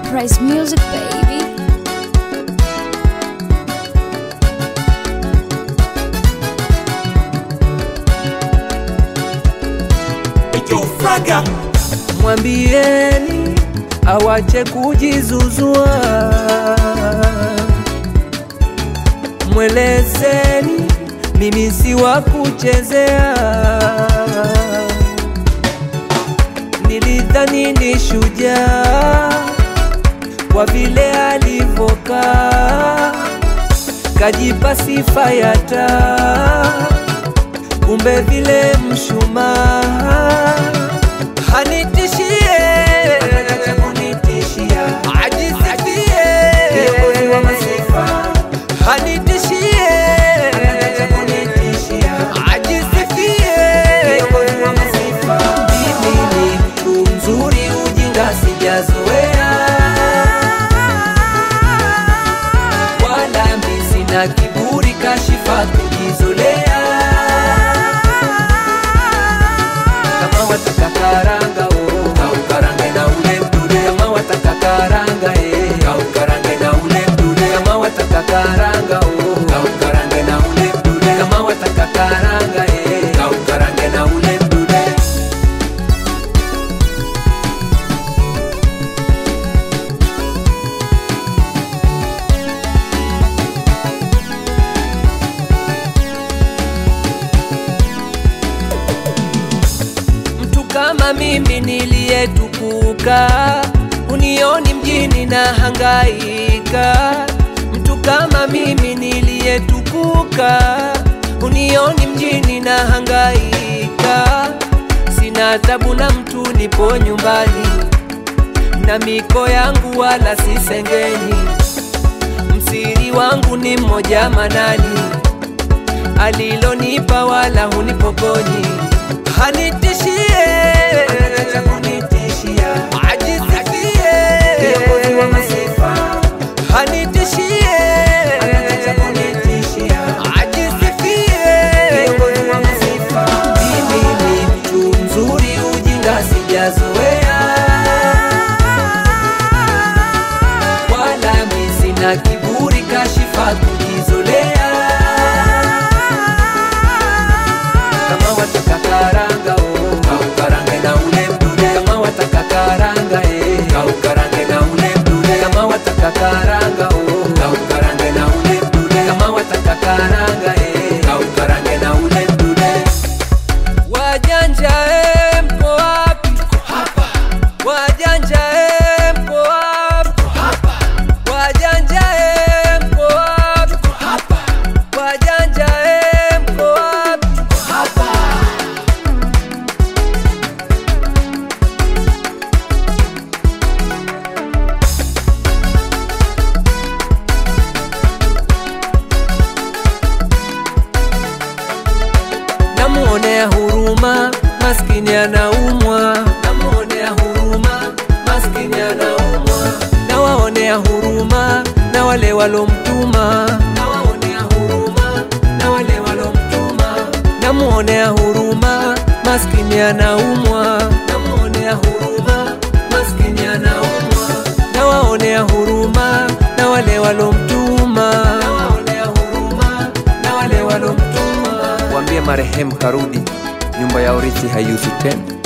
Price Music, baby. Mwambieni awache kujizuzua, mwelezeni mimi si wa kuchezea. Nilidhani ni shujaa kwa vile alivokaa, kajipa sifa ya taa, kumbe vile mshumaa hanitishie anataka kunitishia ajisifie kiongozi wa masifa hanitishie anataka kunitishia ajisifie kiongozi wa masifa mimi ni mtu mzuri ujinga sijazoea wala mi sina kiburi kashifa kujizolea kama wataka karanga oh, kaukarange na ule mdude kama wataka karanga eh, kaukarange na ule mdude kama wataka karanga oh, kaukarange na ule mdude kama wataka karanga eh, kaukarange na ule mdude mtu kama mimi niliyetukuka, unioni mjini na hangaika. Mtu kama mimi niliyetukuka, unioni mjini na hangaika. Sina tabu na mtu, nipo nyumbani na miko yangu wala sisengeni. Msiri wangu ni mmoja manani, alilonipa wala hunipokonyi hanitishie anataka kunitishia ajisifie kiongozi wa masifa hanitishie anataka kunitishia ajisifie kiongozi wa masifa mimi ni mtu mzuri ujinga sijazoea wala mi sina kiburi kashifa kujizolea kama wataka karanga oh, kaukarange na ule mdude kama wataka karanga eh, kaukarange na ule mdude kama wataka karanga oh, kaukarange na ule mdude kama wataka karanga eh, kaukarange na ule mdude wajanja eh, mpo wapi wajanja eh, mpo wapi wajanja eh, mpo wapi wajanja eh, mpo wapi namuonea huruma maskini anaumwa namuonea huruma maskini anaumwa nawaonea huruma na wale walomtuma nawaonea huruma na wale walomtuma namuonea huruma maskini anaumwa namuonea huruma maskini anaumwa nawaonea huruma na wale walomtuma nawaonea huruma na wale walomtuma Mwambie marehemu karudi, nyumba ya urithi haiuzwi tena.